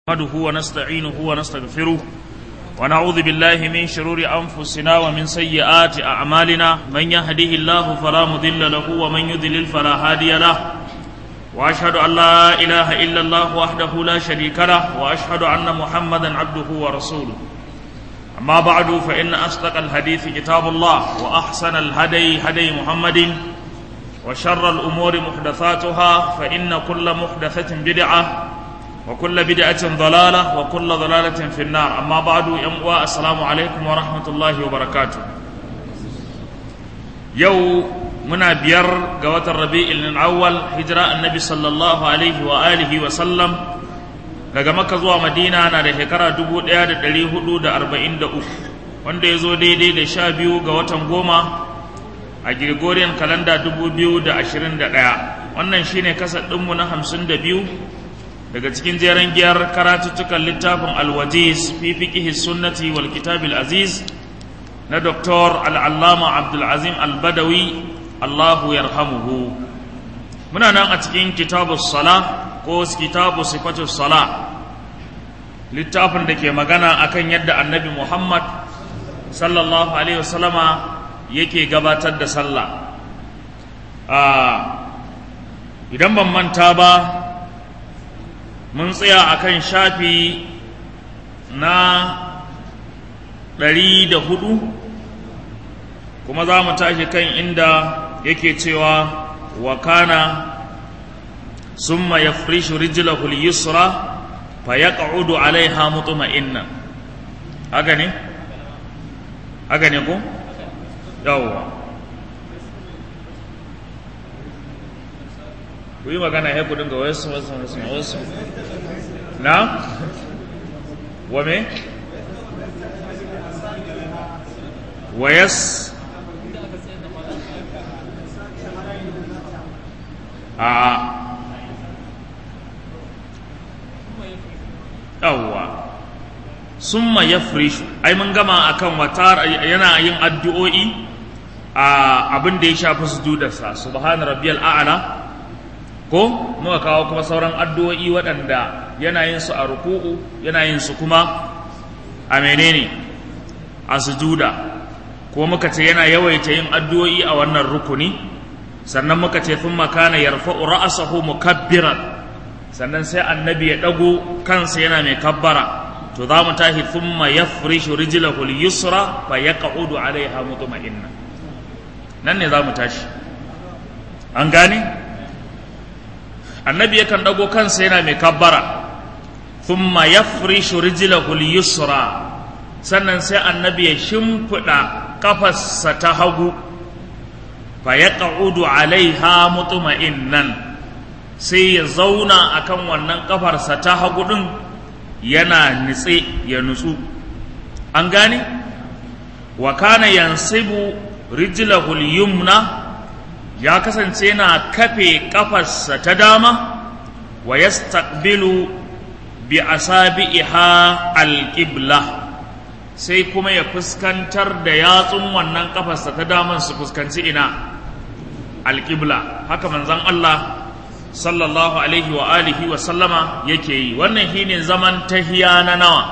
نحمده ونستعينه ونستغفره ونعوذ بالله من شرور أنفسنا ومن سيئات أعمالنا من يهده الله فلا مضل له ومن يضلل فلا هادي له وأشهد أن لا إله إلا الله وحده لا شريك له وأشهد أن محمدا عبده ورسوله أما بعد فإن أصدق الحديث كتاب الله وأحسن الهدي هدي محمد وشر الأمور محدثاتها فإن كل محدثة بدعة وكل بدعة ضلالة وكل ضلالة في النار أما بعد يمقوى السلام عليكم ورحمة الله وبركاته يو منا بير قوات الربيع الأول هجرة النبي صلى الله عليه وآله وسلم daga maka zuwa madina na da shekara dubu ɗaya da ɗari hudu da arba'in da uku wanda ya zo daidai da sha biyu ga watan goma a gregorian kalanda dubu biyu da ashirin da ɗaya wannan shine kasar ɗinmu na hamsin da biyu daga cikin jeren giyar karatuttukan littafin alwajiz fi fiqhi sunnati wal kitab aziz na doktor al'allama abdulazim albadawi allahu yarhamuhu muna nan a cikin kitabu sala ko kitabu sifatu sala littafin da ke magana akan yadda annabi muhammad sallallahu alaihi wasallama yake gabatar da sallah idan ban manta ba mun tsaya a kan shafi na ɗari da hudu kuma za mu tashi kan inda yake cewa wa kana summa ya frishu rijilahu yusra fa ya ƙa'udu alaiha mutuma'innan haka ne? haka ne ko? yawwa ku yi magana ya kudin ga wasu wasu wasu wasu na wa me wayas a yawwa summa ya frishu ai mun gama akan wata yana yin addu'o'i a abin da ya shafi sujudarsa subhana rabbiyal a'la ko muka kawo kuma sauran addu'o'i waɗanda yana yin su a ruku'u yana yin su kuma a menene a sujuda ko muka ce yana yawaita yin addu'o'i a wannan rukuni sannan muka ce sun makana yarfa'u ra'asahu mukabbiran sannan sai annabi ya ɗago kansa yana mai kabbara to za mu tashi thumma yafrishu rijlahu al-yusra fa yaq'udu 'alayha mutma'inna nan ne za mu tashi an gane annabi yakan dago kansa yana mai kabbara thumma yafrishu rijlahu al-yusra sannan sai annabi ya shimfida kafarsa ta hagu fa yaq'udu alaiha mutma'innan sai ya zauna akan wannan kafarsa ta hagu din yana nitse ya nutsu an gane wa kana yansibu rijlahu al-yumna ya kasance yana kafe kafarsa ta dama wa yastaqbilu bi asabi'iha alqibla sai kuma ya fuskantar da yatsun wannan kafarsa ta daman su fuskanci ina alqibla haka manzon Allah sallallahu alaihi wa alihi wa sallama yake yi wannan shine zaman tahiya na nawa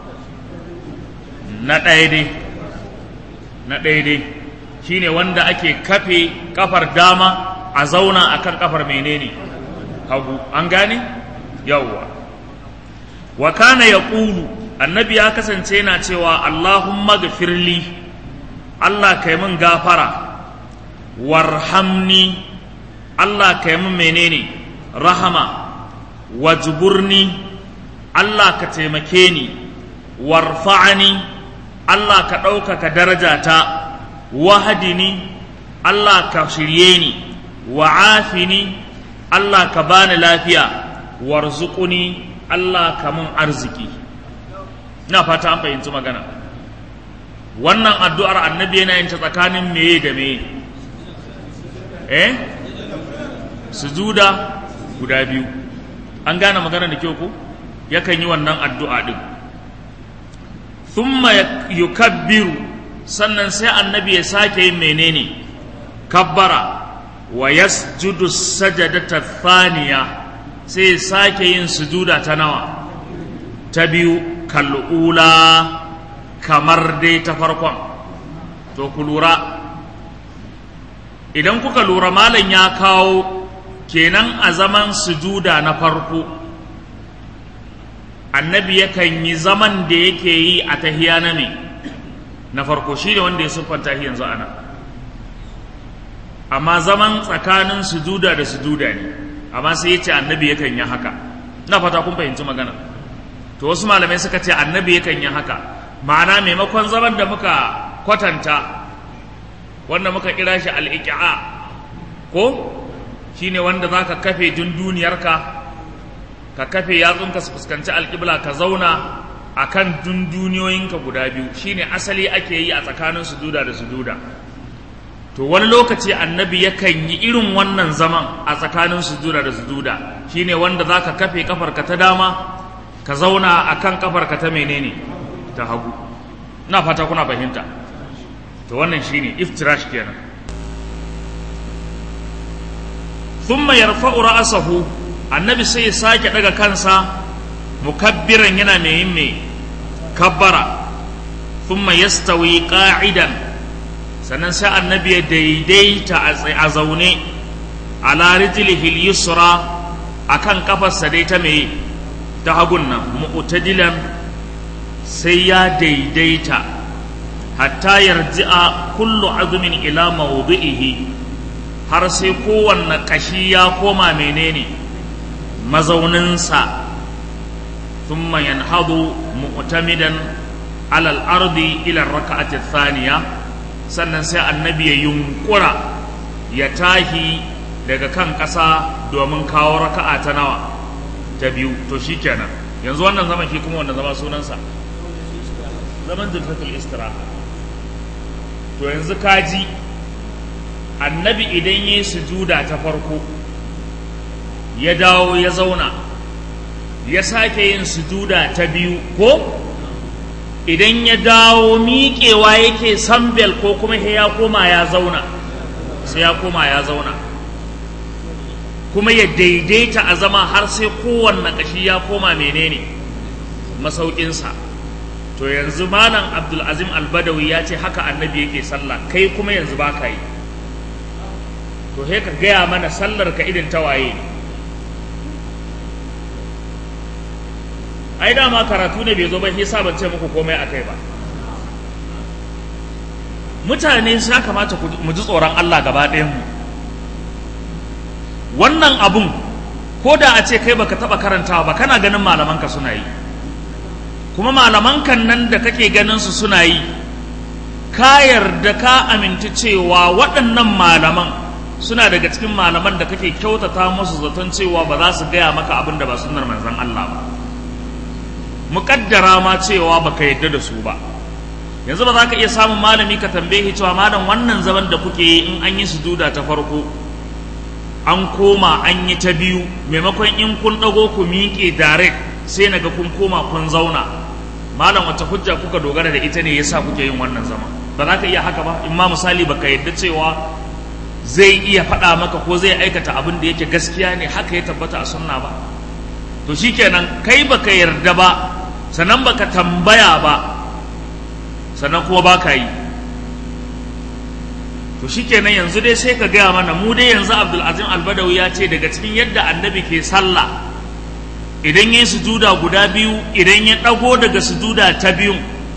na ɗaya dai na ɗaya dai shine wanda ake kafe kafar dama a zauna akan kafar menene hagu an gane yawwa wa kana yaqulu annabi ya kasance yana cewa allahumma gafirli allah kai min gafara warhamni allah kai min menene rahama wajburni allah ka taimake ni warfa'ani allah ka ɗaukaka darajata wahadini Allah ka shirye ni wa afini Allah ka bani lafiya warzuquni Allah ka mun arziki ina fata an fahimci magana wannan addu'ar annabi yana yin ta tsakanin meye da meye eh sujuda guda biyu an gane magana da kyau ko yakan yi wannan addu'a din thumma yukabbiru sannan sai annabi ya sake yin menene kabbara wa yasjudu sajadata thaniya sai ya sake yin sujuda ta nawa ta biyu kal'ula kamar dai ta farkon to ku lura idan kuka lura malam ya kawo kenan a zaman sujuda na farko annabi yakan yi zaman da yake yi a tahiya na me na farko shi ne wanda ya siffanta shi yanzu ana amma zaman tsakanin sujuda da sujuda ne amma sai ya ce annabi yakan yi haka na fata kun fahimci magana to wasu malamai suka ce annabi yakan yi haka ma'ana maimakon zaman da muka kwatanta wanda muka kira shi al'iƙi'a ko shine wanda za ka kafe dunduniyarka ka kafe yatsunka su fuskanci alƙibla ka zauna a kan dunduniyoyinka guda biyu shine asali ake yi a tsakanin sujuda da sujuda to wani lokaci annabi yakan yi irin wannan zaman a tsakanin sujuda da sujuda shine wanda za ka kafe kafarka ta dama ka zauna a kan kafarka ta menene ta hagu ina fata kuna fahimta to wannan shine iftirash kenan thumma yarfa'u ra'sahu annabi sai ya sake daga kansa mukabbiran yana mai yin mai kabbara thumma yastawi qa'idan sannan sai annabi ya daidaita a zaune ala rijlihi al-yusra akan kafarsa dai ta mai ta hagun nan mu'tadilan sai ya daidaita hatta yarji'a kullu azumin ila mawdi'ihi har sai kowanne kashi ya koma menene mazauninsa thumma yanhadu mu'tamidan ala al-ardi ila ar-rak'ati thaniya sannan sai annabi ya yunkura ya tahi daga kan ƙasa domin kawo raka'a ta nawa ta biyu to shikenan yanzu wannan zaman shi kuma wannan zama sunansa zaman zulfatul istiraha to yanzu kaji annabi idan ya yi sujuda ta farko ya dawo ya zauna ya sake yin sujuda ta biyu ko idan ya dawo miƙewa yake sambel ko kuma ya koma ya zauna sai ya koma ya zauna kuma ya daidaita a zama har sai kowanne ƙashi ya koma menene masaukinsa to yanzu malam abdulazim albadawi ya ce haka annabi yake sallah kai kuma yanzu ba ka yi to he ka gaya mana sallar ka irin tawaye ai dama karatu ne bai zo ba shi ban ce muku komai a kai ba mutane sa kamata mu ji tsoron Allah gaba ɗayan mu wannan abun ko da a ce kai baka taba karantawa ba kana ganin malamanka suna yi kuma malamankan nan da kake ganin su suna yi ka yarda ka aminta cewa waɗannan malaman suna daga cikin malaman da kake kyautata musu zaton cewa ba za su gaya maka abin da ba sunnar manzon Allah ba muƙaddara ma cewa baka yarda da su ba yanzu ba za ka iya samun malami ka tambaye cewa malam wannan zaman da kuke yi in an yi sujuda ta farko an koma an yi ta biyu maimakon in kun ɗago ku miƙe direct sai naga kun koma kun zauna malam wata hujja kuka dogara da ita ne yasa kuke yin wannan zama ba za ka iya haka ba in ma misali baka yadda cewa zai iya faɗa maka ko zai aikata abin da yake gaskiya ne haka ya tabbata a sunna ba to shikenan kai baka yarda ba sannan baka tambaya ba sannan kuma baka yi to shikenan yanzu dai sai ka gaya mana mu dai yanzu abdulazim albadawi ya ce daga cikin yadda annabi ke sallah idan ya yi sujuda guda biyu idan ya ɗago daga sujuda ta biyun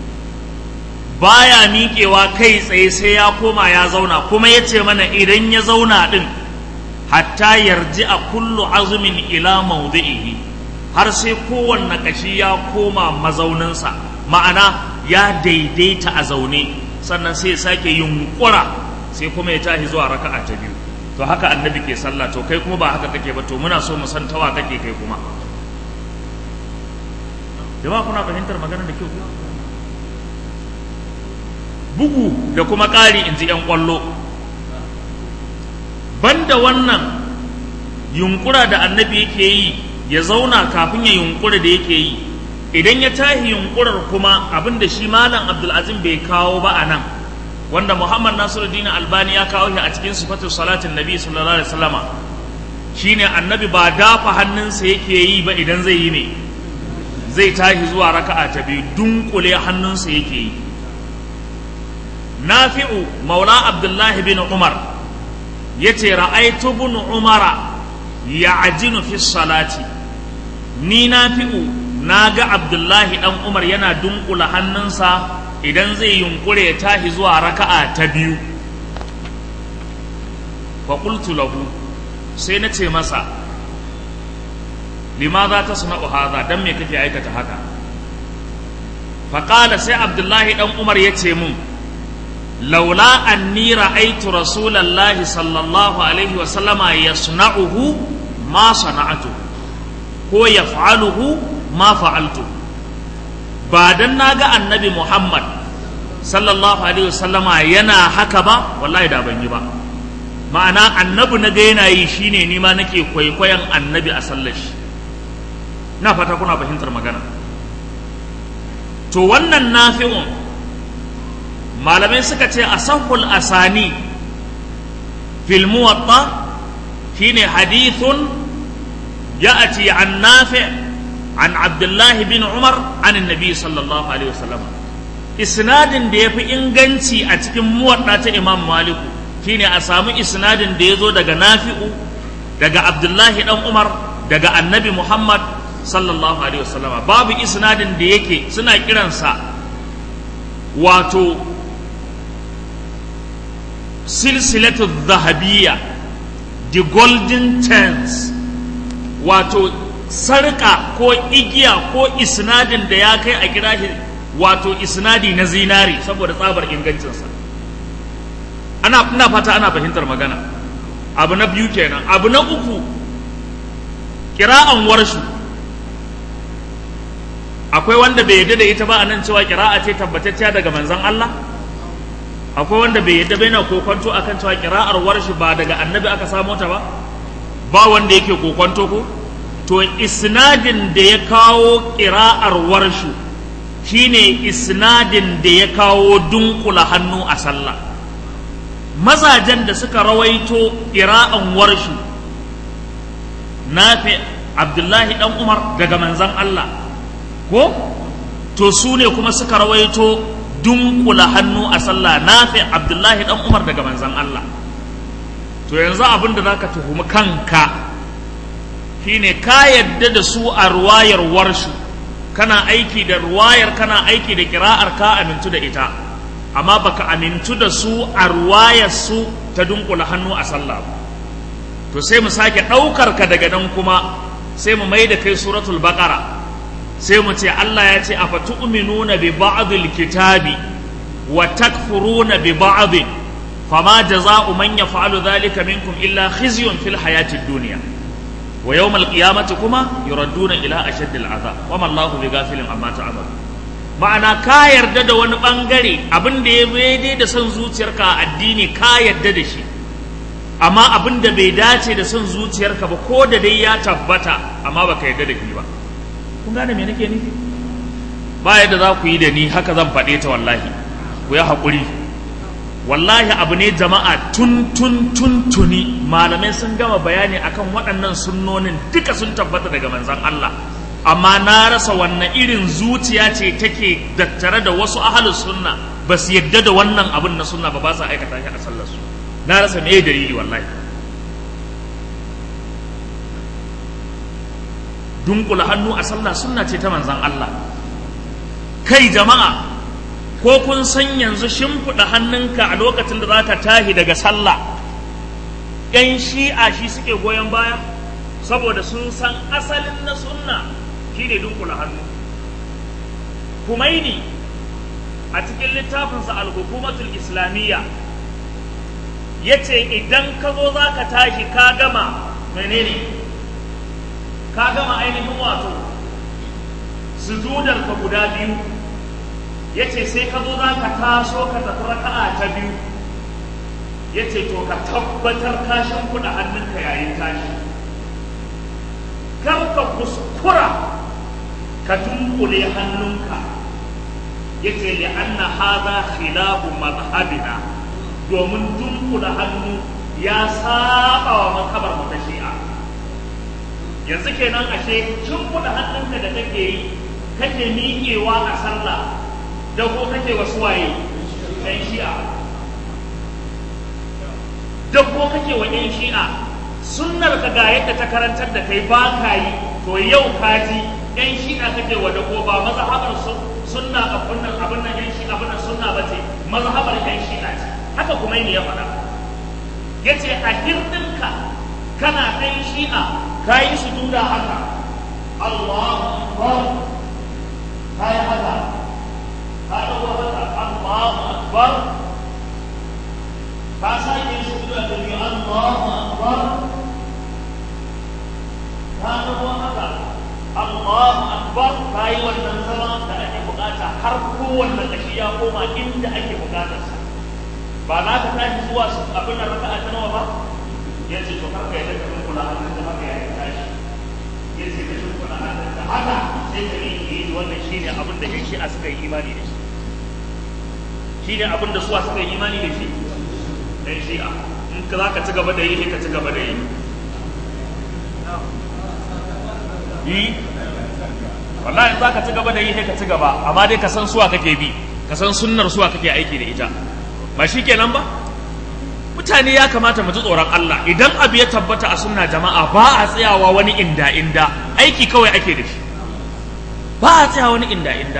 baya miƙewa kai tsaye sai ya koma ya zauna kuma ya ce mana idan ya zauna ɗin hatta yarji a kullu azumin ila maudu'ihi har sai kowanne ƙashi ya koma mazauninsa ma'ana ya daidaita a zaune sannan sai ya sake yunƙura sai kuma ya tashi zuwa raka'a ta biyu to haka annabi ke sallah to kai kuma ba haka kake ba to muna so mu san tawa kake kai kuma jama'a kuna fahimtar magana da kyau bugu da kuma ƙari in ji 'yan ƙwallo banda wannan yunkura da annabi yake yi ya zauna kafin ya yunkura da yake yi idan ya tahi yunkurar kuma abin da shi malam abdulazim bai kawo ba a nan wanda muhammad nasiruddin albani ya kawo shi a cikin sifatin salatin nabi sallallahu alaihi wasallama shine annabi ba dafa hannunsa yake yi ba idan zai yi ne zai tashi zuwa raka'a ta biyu dunkule hannunsa yake yi nafi'u maula abdullahi bin umar ya ce ra'aitu bin umara ya ajinu fi salati ni nafi'u na ga abdullahi dan umar yana dunkula hannunsa idan zai yunkure ya tashi zuwa raka'a ta biyu fa qultu lahu sai na ce masa limaza ta suna hadha dan me kake aikata haka fa qala sai abdullahi dan umar ya ce mun laula anni ra'aytu rasulallahi sallallahu alaihi wa sallama yasna'uhu ma sana'atu ko yaf'aluhu ma fa'altu ba dan naga annabi Muhammad sallallahu alaihi wasallama yana haka ba wallahi da ban yi ba ma'ana annabi na ga yana yi shine ni ma nake kwaikwayon annabi a sallar shi na fata kuna fahimtar magana to wannan nafi'un malamai suka ce asahul asani fil muwatta shine hadithun ya'ati an nafi' an abdullahi bin umar an annabi sallallahu alaihi wasallam isnadin da yafi inganci a cikin muwadda ta imam maliku shine a samu isnadin da ya zo daga nafi'u daga abdullahi dan umar daga annabi muhammad sallallahu alaihi wasallam babu isnadin da yake suna kiransa wato silsilatu zahabiyya the golden chance wato sarka ko igiya ko isnadin da ya kai a kira shi wato isnadi na zinari saboda tsabar ingancinsa ana ina fata ana fahimtar magana abu na biyu kenan abu na uku kira'an warshu akwai wanda bai yadda da ita ba a nan cewa kira'a ce tabbatacciya daga manzon Allah akwai wanda bai yadda bai na kokonto akan cewa kira'ar warshi ba daga annabi aka samo ta ba ba wanda yake kokonto ko to isnadin da ya kawo kira'ar warshu shine isnadin da ya kawo dunkula hannu a sallah mazajen da suka rawaito kira'an warshu nafi abdullahi dan umar daga manzan Allah ko to su ne kuma suka rawaito dunkula hannu a sallah nafi abdullahi dan umar daga manzan Allah to yanzu abin da zaka tuhumi kanka shine ka yadda da su a ruwayar warshu kana aiki da ruwayar kana aiki da kira'ar ka amintu da ita amma baka amintu da su a ruwayar su ta dunkula hannu a sallah to sai mu sake ɗaukar ka daga nan kuma sai mu mai da kai suratul baqara sai mu ce Allah ya ce afa tu'minuna bi ba'dil kitabi wa takfuruna bi ba'd fama jaza'u man yaf'alu dhalika minkum illa khizyun fil hayatid dunya wa yawmal qiyamati kuma yuradduna ila ashaddil azab wa ma Allahu bighafilin amma ta'malu ma'ana ka yarda da wani bangare abin da ya daidai da son zuciyarka a addini ka yarda da shi amma abin da bai dace da son zuciyarka ba ko da dai ya tabbata amma baka yarda da shi ba kun gane me nake nufi ba yadda za ku yi da ni haka zan faɗe ta wallahi ku yi haƙuri wallahi abu ne jama'a tun tun tun tuni malamai sun gama bayani akan waɗannan sunnonin duka sun tabbata daga manzan Allah amma na rasa wannan irin zuciya ce take dattare da wasu ahalus sunna ba su yadda da wannan abin na sunna ba ba sa aikata shi a sallar su na rasa me dalili wallahi dunkula hannu a sallah sunna ce ta manzan Allah kai jama'a ko kun san yanzu shimfiɗa hannunka a lokacin da za ka tahi daga sallah ‘yan shi'a shi suke goyon baya saboda sun san asalin na sunna shi ne dunkula hannu kumaini a cikin littafinsa al-hukumatul islamiyya ya ce idan ka zo za ka tashi ka gama menene ka gama ainihin wato sujudarka guda biyu ya ce sai ka zo za ka taso ka tafi raka'a ta biyu ya ce to ka tabbatar ka shimfiɗa hannunka yayin tashi kar ka kuskura ka dunkule hannunka ya ce li anna hadha khilafu mazhabina domin dunkula hannu ya saba wa makabar mu ta shi'a yanzu kenan ashe shimfiɗa hannunka da kake yi kake miƙewa a sallah dago kake wasu waye ɗan shi'a dago kake wa ɗan shi'a sunnar ka ga yadda ta karantar da kai ba ka yi to yau ka ji ɗan shi'a kake wa dago ba mazhabar sunna abin nan abin nan ɗan shi'a abin nan sunna ba ce mazhabar ɗan shi'a ce haka kuma ne ya faɗa yace a hirdinka kana ɗan shi'a ka yi sujuda haka Allahu Akbar ka yi haka ka ɗago haka Allahu Akbar ka sake yin sujuda da biyu Allahu Akbar ka ɗago haka Allahu Akbar ka yi wannan zama da ake bukata har kowanne ƙashi ya koma inda ake bukatarsa ba za ka tashi zuwa abin da raka'a ta nawa ba ya ce to karka yadda ka kula hannun da haka ya tashi ya ce ka kula hannun da haka sai ka yi yi wannan shine abin da shi a suka yi imani da shi shine abin da suwa suka yi imani da shi dan shi'a in ka za ka ci gaba da yi ka ci gaba da yi yi wallahi in za ka ci gaba da yi ka ci gaba amma dai ka san suwa kake bi ka san sunnar suwa kake aiki da ita ba shi kenan ba mutane ya kamata mu ji tsoron Allah idan abu ya tabbata a sunna jama'a ba a tsayawa wani inda inda aiki kawai ake da shi ba a tsayawa wani inda inda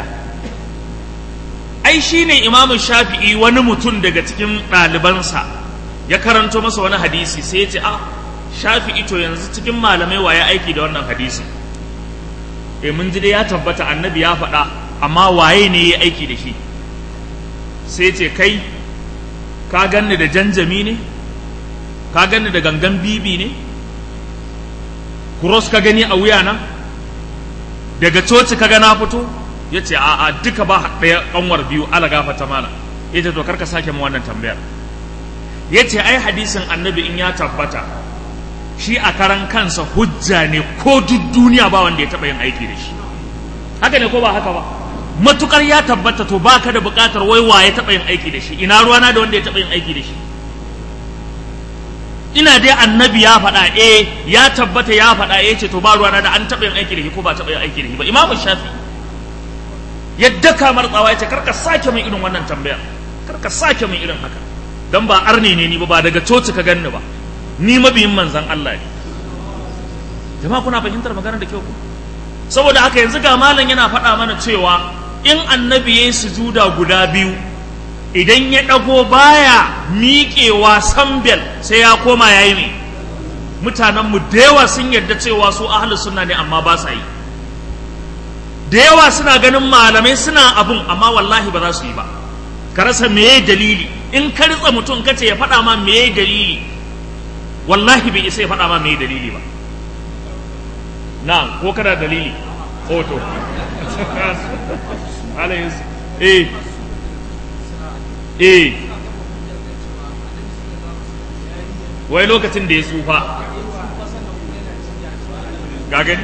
ai shine imamu shafi'i wani mutum daga cikin ɗalibansa ya karanto masa wani hadisi sai ya ce a shafi'i to yanzu cikin malamai waye aiki da wannan hadisi eh mun ji dai ya tabbata annabi ya faɗa amma waye ne ya aiki da shi sai ce kai ka ganni da janjami ne ka ganni da gangan bibi ne cross ka gani a wuyana daga coci ka ga na fito ya ce a a duka ba ɗaya ƙanwar biyu ala gafata mana ya ce to karka sake mu wannan tambayar ya ce ai hadisin annabi in ya tabbata shi a karan kansa hujja ne ko duk duniya ba wanda ya taɓa yin aiki da shi haka ne ko ba haka ba matukar ya tabbata to baka da bukatar wai wa ya taɓa yin aiki da shi ina ruwana da wanda ya taɓa yin aiki da shi ina dai annabi ya faɗa eh ya tabbata ya faɗa eh ce to ba ruwana da an taɓa yin aiki da shi ko ba taɓa yin aiki da shi ba imamu shafi yadda kamar tsawa ya ce karka sake min irin wannan tambayar karka sake min irin haka dan ba arne ne ni ba ba daga coci ka ganni ba ni mabiyin manzan Allah ne jama'a kuna fahimtar maganar da kyau ku saboda haka yanzu ga malam yana faɗa mana cewa in annabi ya yi sujuda guda biyu idan ya ɗago baya miƙewa sambel sai ya koma ya yi mai mutanenmu da yawa sun yarda cewa su ahalus suna ne amma ba sa yi da yawa suna ganin malamai suna abun amma wallahi ba za su yi ba ka rasa meye dalili in ka ritsa mutum ka ce ya faɗa ma meye dalili wallahi bai isa ya faɗa ma meye dalili ba na ko kana dalili hoto alayhis eh eh wai lokacin da ya tsufa ga gani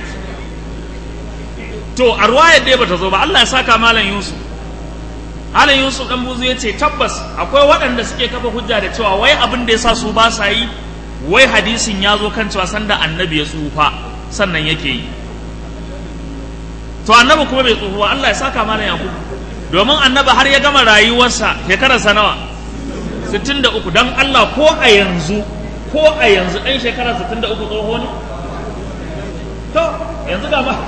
to a ruwayar dai bata zo ba Allah ya saka malam Yusuf malam Yusuf dan buzu ya ce tabbas akwai waɗanda suke kafa hujja da cewa wai abin da yasa su ba sa yi wai hadisin ya zo kan cewa sanda annabi ya tsufa sannan yake yi to annabi kuma bai tsufa ba Allah ya saka malam Yakubu domin annabi har ya gama rayuwarsa shekararsa nawa 63 dan Allah ko a yanzu ko a yanzu ɗan shekara 63 tsoho ne to yanzu ga ma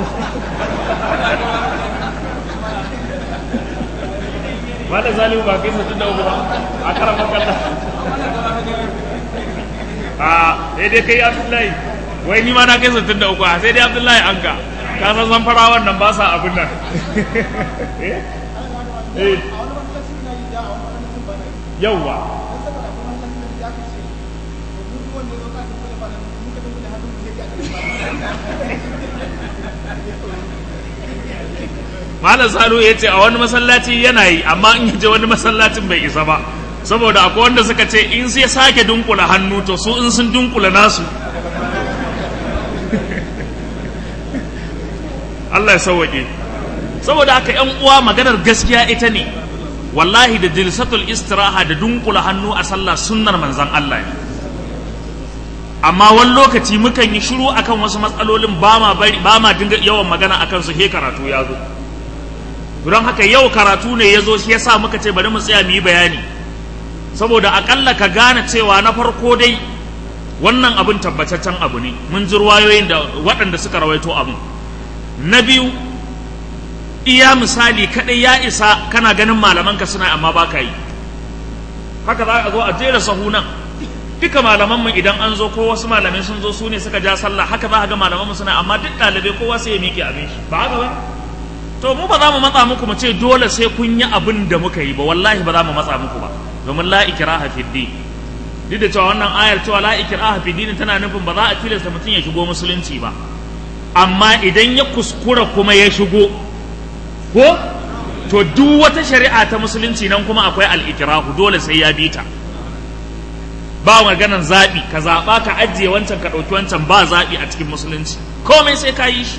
ba da zalimu ba kai 63 ba a karan makalla a sai dai kai abdullahi wai ni ma na kai 63 a sai dai abdullahi an ka ka san san farawan nan ba sa abin nan eh yawwa Malam Salu ya ce a wani masallaci yana yi amma in je wani masallacin bai isa ba saboda akwai wanda suka ce in sai sake dunkula hannu to su in sun dunkula nasu Allah ya sauwaƙe saboda haka ‘yan uwa maganar gaskiya ita ne wallahi da jilsatul istiraha da dunkula hannu a sallah sunnar manzan Allah ne amma wani lokaci mukan yi shiru akan wasu matsalolin ba ma bari ba ma dinga yawan magana akan su he karatu ya zo don haka yau karatu ne ya zo shi yasa muka ce bari mu tsaya mu yi bayani saboda akalla ka gane cewa na farko dai wannan abin tabbataccen abu ne mun ji ruwayoyin da waɗanda suka rawaito abin na biyu iya misali kaɗai ya isa kana ganin malamanka suna amma ba ka yi haka za a zo a jera sahu nan duka malamanmu idan an zo ko wasu malamai sun zo su ne suka ja sallah haka za a ga malamanmu suna amma duk ɗalibai kowa sai ya miƙe abin shi ba haka ba to mu ba za mu matsa muku mu ce dole sai kun yi abin da muka yi ba wallahi ba za mu matsa muku ba domin la ikraha fi din duk da cewa wannan ayar cewa la ikraha fi din tana nufin ba za a tilasta mutum ya shigo musulunci ba amma idan ya kuskura kuma ya shigo ko to duk wata shari'a ta musulunci nan kuma akwai al-ikrahu dole sai ya bi ta ba maganan zaɓi ka zaɓa ka ajiye wancan ka ɗauki wancan ba zaɓi a cikin musulunci komai sai ka yi shi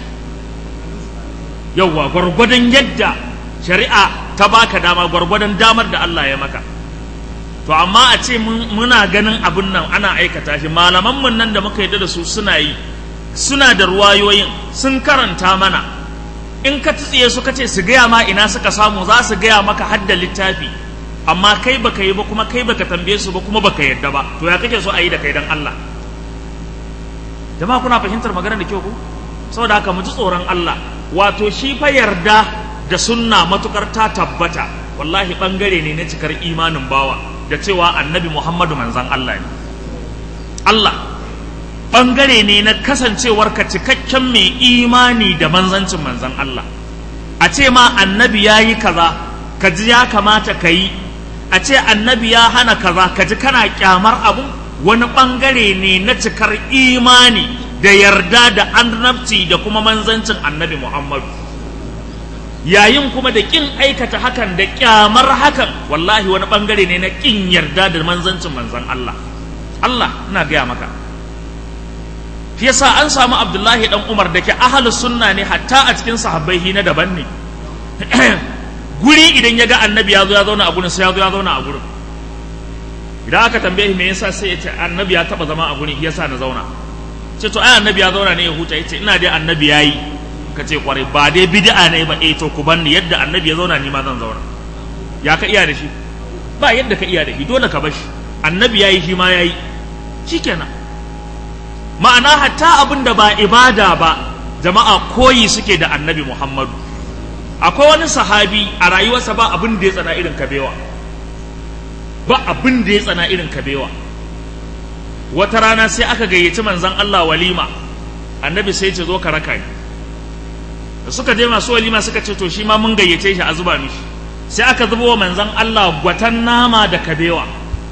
yauwa gwargwadon yadda shari'a ta baka dama gwargwadon damar da Allah ya maka to amma a ce muna ganin abin nan ana aikata shi malaman mun nan da muka yi da su suna yi suna da ruwayoyin sun karanta mana in ka tsiye su kace su gaya ma ina suka samu za su gaya maka hadda littafi amma kai baka yi ba kuma kai baka tambaye su ba kuma baka yadda ba to ya kake so a yi da kai dan Allah jama'a kuna fahimtar maganar da kyau ko saboda haka mu ji tsoron Allah wato shi fa yarda da sunna matukar ta tabbata wallahi bangare ne na cikar imanin bawa da cewa annabi Muhammadu manzan Allah ne Allah bangare ne na kasancewar ka cikakken mai imani da manzancin manzan Allah a ce ma annabi ya yi kaza ka ji ya kamata ka yi a ce annabi ya hana kaza ka ji kana kyamar abu wani bangare ne na cikar imani da yarda da annabci da kuma manzancin annabi Muhammadu yayin kuma da kin aikata hakan da kyamar hakan wallahi wani bangare ne na kin yarda da manzancin manzan Allah Allah ina gaya maka shi yasa an samu Abdullahi dan Umar da ke ahlus sunna ne hatta a cikin sahabbai na daban ne guri idan ya ga annabi ya zo ya zauna a gurin sai ya zo ya zauna a gurin idan aka tambaye me yasa sai ya ce annabi ya taba zama a gurin yasa na zauna ce to ai annabi ya zauna ne ya huta yace ina dai annabi yayi ka ce kwarai ba dai bid'a ne ba eh to ku banni yadda annabi ya zauna ni ma zan zauna ya ka iya da shi ba yadda ka iya da shi dole ka bashi annabi yayi shi ma yayi shikenan ma'ana hatta abin da ba ibada ba jama'a koyi suke da annabi Muhammadu akwai wani sahabi a rayuwarsa ba abin da ya tsana irin kabewa ba abin da ya tsana irin kabewa wata rana sai aka gayyaci manzon Allah walima annabi sai ce zo ka raka ni da suka je masu walima suka ce to shi ma mun gayyace shi a zuba mishi sai aka zuba wa manzon Allah gwatan nama da kabewa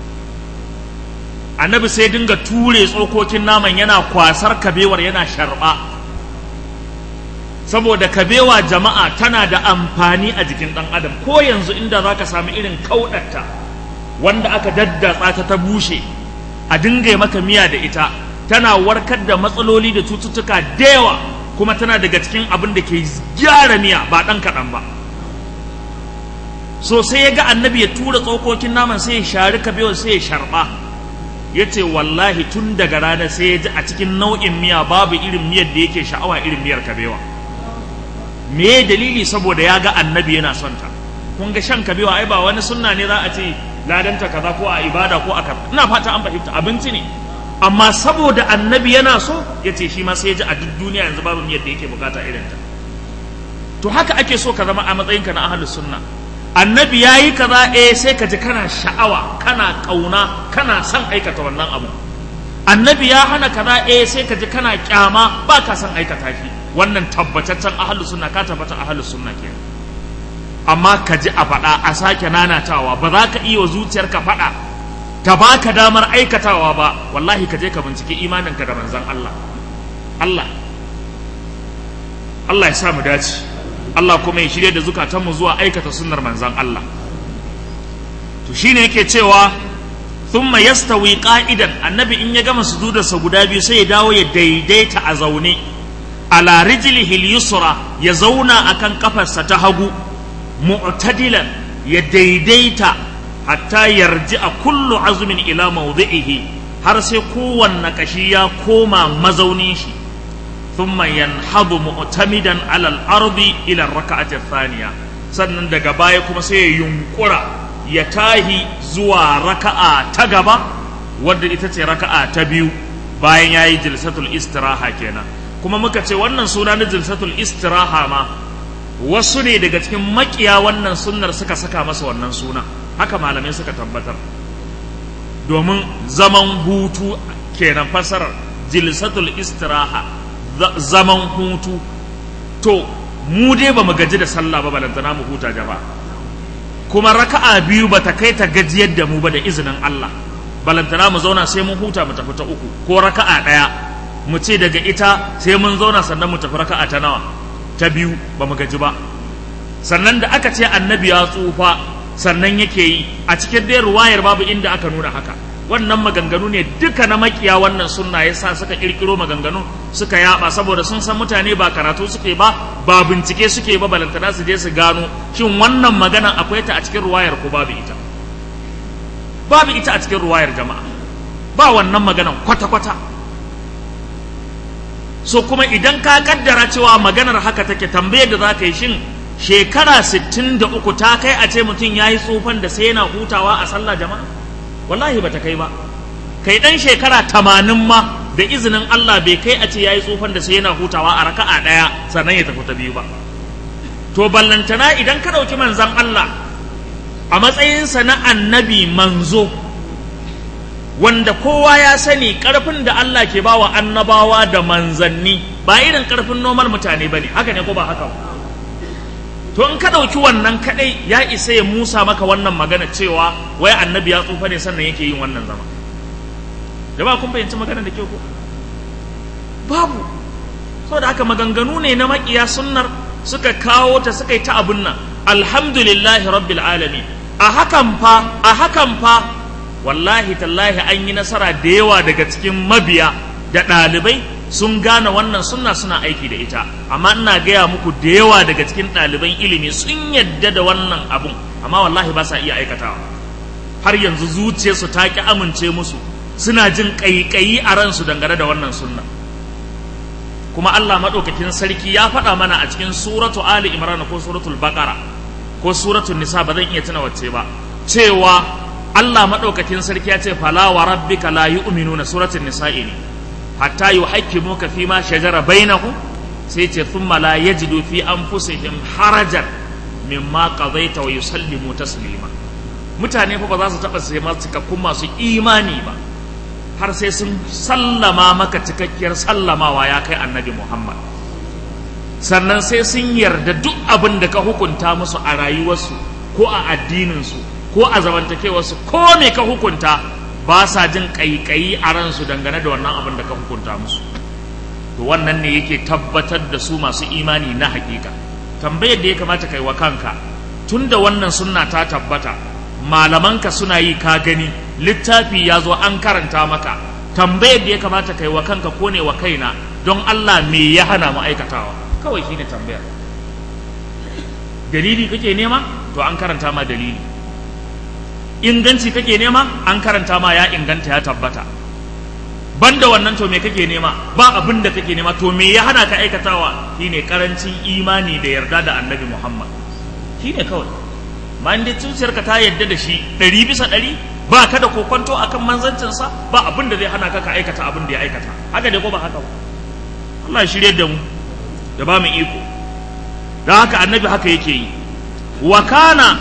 annabi sai dinga ture tsokokin naman yana kwasar kabewar yana sharba saboda kabewa jama'a tana da amfani a jikin ɗan adam ko yanzu inda za ka sami irin kauɗarta wanda aka daddatsa ta ta bushe a dinga maka miya da ita tana warkar da matsaloli da cututtuka da yawa kuma tana daga cikin abin da ke gyara miya ba ɗan kaɗan ba so sai ya ga annabi ya tura tsokokin naman sai ya shari kabewar sai ya sharɓa ya ce wallahi tun daga rana sai ya ji a cikin nau'in miya babu irin miyar da yake sha'awa irin miyar kabewa me dalili saboda ya ga annabi yana son ta kun ga shan kabewa ai ba wani sunna ne za a ce ladanta kaza ko a ibada ko a kaza ina fata an fahimta abinci ne amma saboda annabi yana so ya ce shi ma sai ya ji a duk duniya yanzu babu miyar da yake bukata irin ta to haka ake so ka zama a matsayinka na ahlus sunna annabi ya yi kaza eh sai ka ji kana sha'awa kana kauna kana son aikata wannan abu annabi ya hana kaza eh sai ka ji kana kyama ba ka son aikata shi wannan tabbataccen ahlus sunna ka tabbata ahlus sunna ke amma ka ji a faɗa a sake nanatawa ba za ka iya wa zuciyarka faɗa ta baka damar aikatawa ba wallahi ka je ka binciki imaninka da manzon Allah Allah Allah ya sa mu dace Allah kuma ya shirya da zukatanmu zuwa aikata sunnar manzan Allah to shine yake cewa thumma yastawi qa'idan annabi in ya gama sujudarsa guda biyu sai ya dawo ya daidaita a zaune ala rijlihi al-yusra ya zauna akan kafarsa ta hagu mu'tadilan ya daidaita hatta yarji a kullu azumin ila mawdi'ihi har sai kowanne kashi ya koma mazaunin shi ثم ينهض معتمدا على الأرض إلى الركعة الثانية sannan daga baya kuma sai ya yunkura ya tahi zuwa raka'a ta gaba wadda ita ce raka'a ta biyu bayan ya yi jilsatul istiraha kenan kuma muka ce wannan suna na jilsatul istiraha ma wasu ne daga cikin makiya wannan sunnar suka saka masa wannan suna haka malamai suka tabbatar domin zaman hutu kenan fasarar jilsatul istiraha zaman hutu to mu dai ba mu gaji da sallah ba balantana mu huta jama'a kuma raka'a biyu ba ta kai ta gajiyar da mu ba da izinin Allah balantana mu zauna sai mun huta mu tafi ta uku ko raka'a ɗaya mu ce daga ita sai mun zauna sannan mu tafi raka'a ta nawa ta biyu ba mu gaji ba sannan da aka ce annabi ya tsufa sannan yake yi a cikin dai ruwayar babu inda aka nuna haka wannan maganganu ne duka na makiya wannan sunna yasa suka kirkiro maganganu suka yaba saboda sun san mutane ba karatu suke ba ba bincike suke ba balantana su je su gano shin wannan magana akwai ta a cikin ruwayar ko babu ita babu ita a cikin ruwayar jama'a ba wannan maganan kwata-kwata so kuma idan ka kaddara cewa maganar haka take tambayar da za ka yi shin shekara 63 ta kai a ce mutum ya yi tsufan da sai yana hutawa a sallah jama'a wallahi ba ta kai ba kai dan shekara 80 ma da izinin Allah bai kai a ce ya yi tsufan da sai yana hutawa a raka'a ɗaya sannan ya tafi ta biyu ba to ballantana idan ka ɗauki manzan Allah a matsayinsa na annabi manzo wanda kowa ya sani ƙarfin da Allah ke bawa annabawa da manzanni ba irin ƙarfin normal mutane ba ne haka ne ko ba haka ba to in ka ɗauki wannan kaɗai ya isa ya musa maka wannan magana cewa wai annabi ya tsufa ne sannan yake yin wannan zama da ba kun fahimci magana da ke ko babu saboda haka maganganu ne na maƙiya sunnar suka kawo ta suka yi ta abun nan alhamdulillahi rabbil alamin a hakan fa a hakan fa wallahi tallahi an yi nasara da yawa daga cikin mabiya da ɗalibai sun gane wannan sunna suna aiki da ita amma ina gaya muku da yawa daga cikin ɗaliban ilimi sun yadda da wannan abun amma wallahi ba sa iya aikatawa har yanzu zuciyarsu ta ki amince musu suna jin ƙaiƙayi a ransu dangane da wannan sunna kuma Allah maɗaukakin sarki ya faɗa mana a cikin suratu Ali Imran ko suratul Baqara ko suratul Nisa ba zan iya tuna wacce ba cewa Allah maɗaukakin sarki ya ce fala wa rabbika la yu'minuna suratul Nisa'i ne hatta yuhaqqimuka fi ma shajara bainahum sai ce thumma la yajidu fi anfusihim harajan mimma qadaita wa yusallimu taslima mutane fa ba za su taɓa sai masu cikakkun masu imani ba har sai sun sallama maka cikakkiyar sallamawa ya kai annabi Muhammad sannan sai sun yarda duk abin da ka hukunta musu a rayuwarsu ko a addininsu ko a zamantakewarsu ko me ka hukunta ba sa jin ƙaiƙayi a ransu dangane da wannan abin da ka hukunta musu to wannan ne yake tabbatar da su masu imani na hakika tambayar da ya kamata kai wa kanka tun da wannan sunna ta tabbata malamanka suna yi ka gani littafi ya zo an karanta maka tambayar da ya kamata kai wa kanka ko ne wa kaina don Allah me ya hana mu aikatawa kawai shine tambayar dalili kake nema to an karanta ma dalili inganci kake nema an karanta ma ya inganta ya tabbata banda wannan to me kake nema ba abin da kake nema to me ya hana ka aikatawa shine karancin imani da yarda da annabi Muhammad shine kawai ma inda zuciyarka ta yarda da shi ɗari bisa ɗari ba ka da kokonto akan manzancinsa ba abin da zai hana ka ka aikata abin da ya aikata haka dai ko ba haka ba Allah ya shirye da mu da ba mu iko don haka annabi haka yake yi wa kana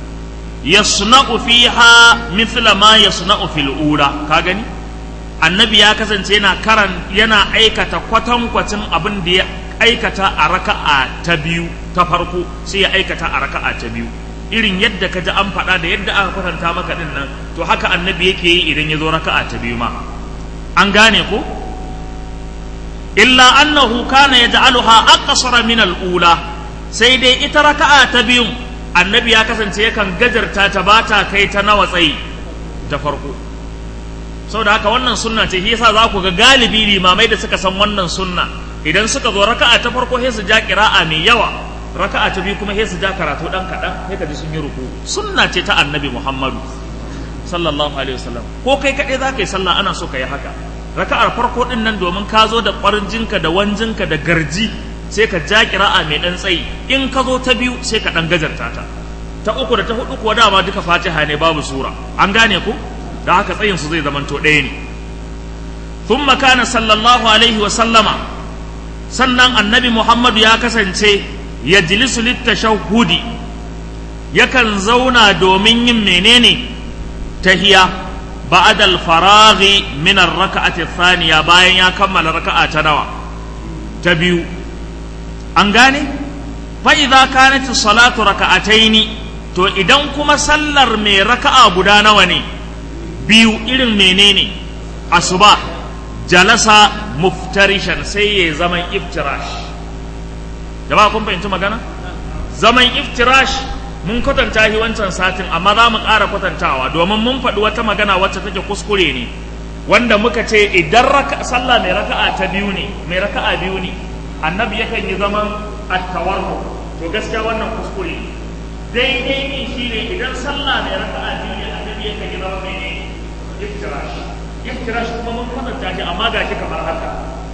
yasna'u fiha mithla ma yasna'u fil ula ka gani annabi ya kasance yana karan yana aikata kwatankwacin abin da ya aikata a raka'a ta biyu ta farko sai ya aikata a raka'a ta biyu irin yadda ka ji an faɗa da yadda aka kwatanta maka din nan to haka annabi yake yi idan ya zo raka'a ta biyu ma an gane ko illa annahu kana yaj'aluha aqsara min al-ula sai dai ita raka'a ta biyun annabi ya kasance yakan gajarta ta bata kai ta nawa tsayi ta farko saboda haka wannan sunna ce shi yasa za ku ga galibi limamai da suka san wannan sunna idan suka zo raka'a ta farko sai su ja qira'a mai yawa raka'a ta biyu kuma sai su ja karatu dan kadan sai ka ji sun yi ruku sunna ce ta annabi Muhammadu sallallahu alaihi wasallam ko kai kaɗai za ka yi sallah ana so ka yi haka raka'ar farko din nan domin ka zo da ƙwarjinka da wanjinka da garji sai ka ja kira'a mai dan tsayi in ka zo ta biyu sai ka dan gajarta ta ta uku da ta hudu kuwa dama duka fatiha ne babu sura an gane ku da haka tsayin su zai zamanto ɗaya ne thumma kana sallallahu alaihi wa sallama sannan annabi muhammadu ya kasance ya jilisu littashahudi yakan zauna domin yin menene tahiya ba'da al-faraghi min ar-rak'ati thaniya bayan ya kammala raka'a ta nawa ta biyu an gane fa idza kanat salatu raka'ataini to idan kuma sallar mai raka'a guda nawa ne biyu irin menene asuba jalasa muftarishan sai ya zaman iftirash jama'a kun fahimci magana zaman iftirash mun kwatanta shi wancan satin amma za mu ƙara kwatantawa domin mun faɗi wata magana wacce take kuskure ne wanda muka ce idan raka sallah mai raka'a ta biyu ne mai raka'a biyu ne annabi yakan yi zaman attawarru to gaskiya wannan kuskure ne daidai ne shine idan sallah mai raka'a biyu ne annabi yakan yi zaman mai iftirash iftirash kuma mun kwatanta shi amma ga shi kamar haka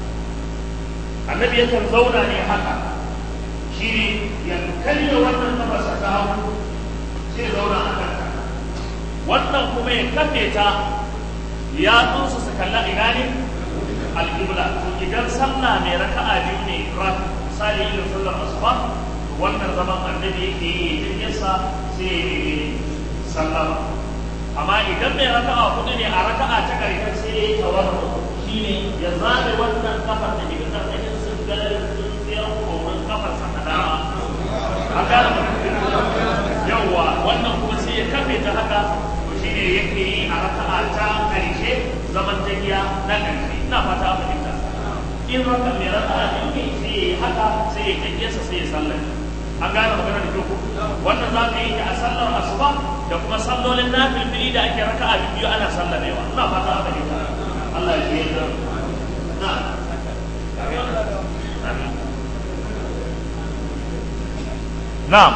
annabi yakan zauna ne haka shi ne ya karya wannan tafasa ta hagu sai zauna a kanta wannan kuma ya kafe ta ya tsunsu su kalla ina ne alƙibla to idan sallah mai raka'a biyu ne rak misali irin sallar asuba wannan zaman annabi yake yi idan yasa sai ya yi sallama amma idan mai raka'a hudu ne a raka'a ta ƙarshe sai ya yi tawarru shine ya zaɓe wannan kafar da ke ƙarƙashin sun galar sun tsayar korin kafar sa na dama a gane yawwa wannan kuma sai ya kafe ta haka to shine yake yi a raka'a ta ƙarshe zaman tahiya na ƙarshe ina fata a fahimta in raka mai raka'a biyu ne sai ya yi haka sai ya tahiyarsa sai ya sallame an gane magana da kyau wannan za ka yi ta a sallar asuba da kuma sallolin nafilfili da ake raka a biyu ana sallamewa ina fata aka yi ta Allah ya yi da na na'am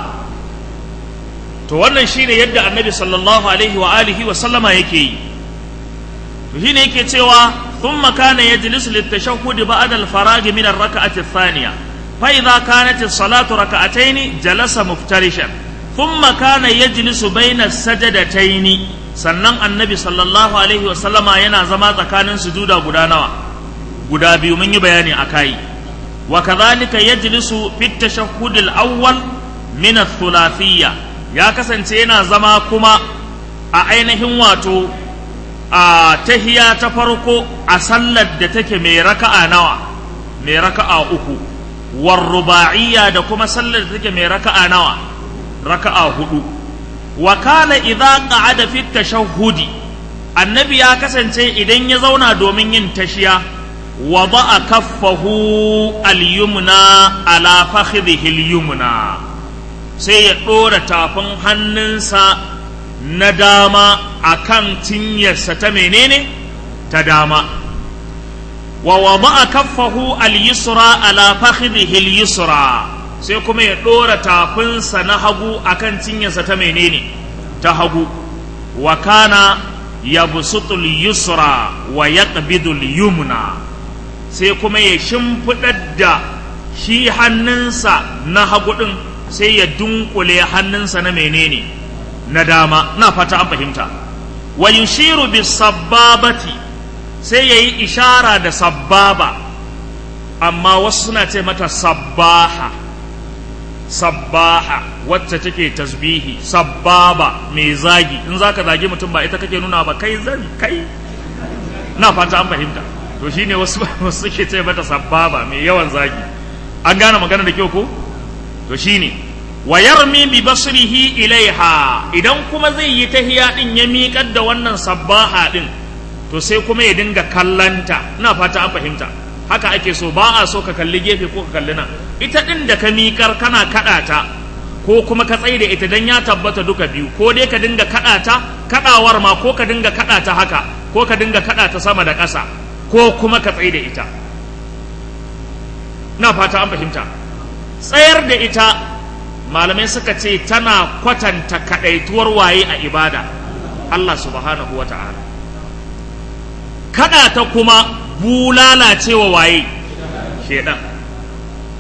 to wannan shine yadda annabi sallallahu alaihi wa alihi wa sallama yake yi to shine yake cewa thumma kana yajlisu litashahhud ba'da al-faragh min ar-rak'ati ath-thaniya فإذا كانت الصلاة ركعتين جلس مفترشا ثم كان يجلس بين السجدتين sannan annabi sallallahu alaihi wasallama yana zama tsakanin sujuda guda nawa guda biyu mun yi bayani a kai wa kadhalika yajlisu fi tashahhud al-awwal min ath-thulathiyya ya kasance yana zama kuma a ainihin wato a tahiya ta farko a sallar da take mai raka'a nawa mai raka'a uku warruba'iyya da kuma sallar da take mai raka'a nawa raka'a hudu wa kana idza qa'ada fi tashahhudi annabi ya kasance idan ya zauna domin yin tashiya wada'a kaffahu al-yumna ala fakhidhihi al-yumna sai ya dora tafin hannunsa na dama akan cinyarsa ta menene ta dama wa wada'a kaffahu al-yusra ala fakhidhihi al-yusra sai kuma ya dora tafinsa na hagu akan cinyarsa ta menene ta hagu wa kana yabsutu al-yusra wa yaqbidu al-yumna sai kuma ya shimfidar da shi hannunsa na hagu din sai ya dunkule hannunsa na menene na dama na fata an fahimta wa yushiru bis sabbabati sai ya yi ishara da sabbaba amma wasu suna ce mata sabbaha sabbaha wacce take tasbihi sabbaba mai zagi in zaka zagi mutum ba ita kake nuna ba kai zan kai na fata an fahimta to shine wasu wasu suke ce mata sabbaba mai yawan zagi an gane magana da kyau ko to shine wa yarmi bi basrihi ilaiha idan kuma zai yi tahiya din ya miƙar da wannan sabbaha din to sai kuma ya dinga kallanta ina fata an fahimta haka ake so ba a so ka kalli gefe ko ka kalli nan ita din da ka miƙar kana kaɗa ta ko kuma ka tsaye da ita dan ya tabbata duka biyu ko dai ka dinga kaɗa ta kaɗawar ma ko ka dinga kaɗa ta haka ko ka dinga kaɗa ta sama da ƙasa ko kuma ka tsaye da ita na fata an fahimta tsayar da ita malamai suka ce tana kwatanta kaɗaituwar waye a ibada Allah subhanahu wa ta'ala kada ta kuma bulala cewa waye shedan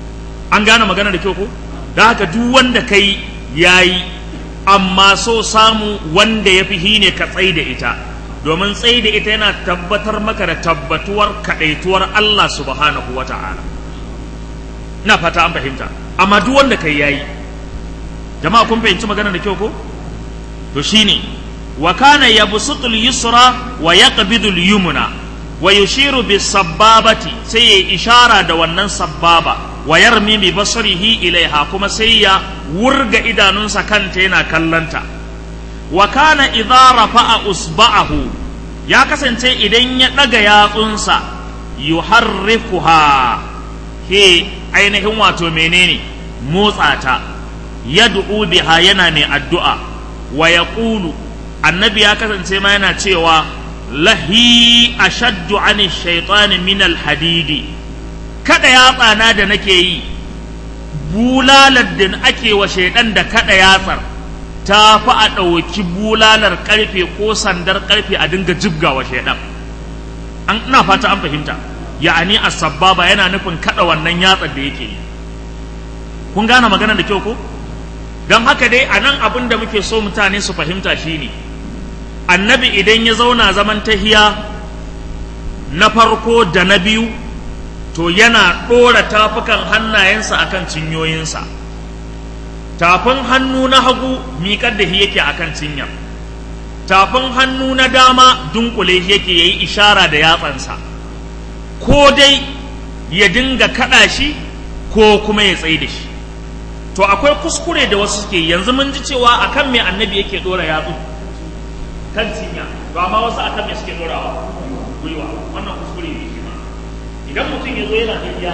an gane magana da kyau ko da haka duk wanda kai yayi amma so samu wanda ya fi hine ka tsai da ita domin tsai da ita yana tabbatar maka da tabbatuwar kaɗaituwar Allah subhanahu wa ta'ala ina fata an fahimta amma duk wanda kai yayi jama'a kun fahimci magana da kyau ko to shine wa kana yabsutul yusra wa yaqbidu al-yumna wa yushiru bis sabbabati sai ya ishara da wannan sabbaba wa yarmi bi basarihi ilaiha kuma sai ya wurga idanunsa kanta yana kallanta wa kana idza rafa'a usba'ahu ya kasance idan ya daga yatsunsa yuharrikuha he ainihin wato menene motsa ta yad'u biha yana mai addu'a wa yaqulu annabi ya kasance ma yana cewa lahi ashaddu ani shaitani min alhadidi kada yatsana da nake yi bulalar da ake wa shaidan da kada yatsar ta fi a ɗauki bulalar ƙarfe ko sandar ƙarfe a dinga jibga wa shaidan an ina fata an fahimta ya'ani as-sabbaba yana nufin kada wannan yatsar da yake yi kun gane magana da kyau ko don haka dai a nan abin da muke so mutane su fahimta shine annabi idan ya zauna zaman tahiya na farko da na biyu to yana ɗora tafukan hannayensa akan cinyoyinsa tafin hannu na hagu miƙar da shi yake akan cinyar tafin hannu na dama dunkule shi yake yayi ishara da yatsansa ko dai ya dinga kaɗa shi ko kuma ya tsaye da shi to akwai kuskure da wasu suke yanzu mun ji cewa akan me annabi yake ɗora yatsu kan cinya to amma wasu akan me suke ɗorawa gwiwa wannan kuskure ne shi ma idan mutum ya zo yana tafiya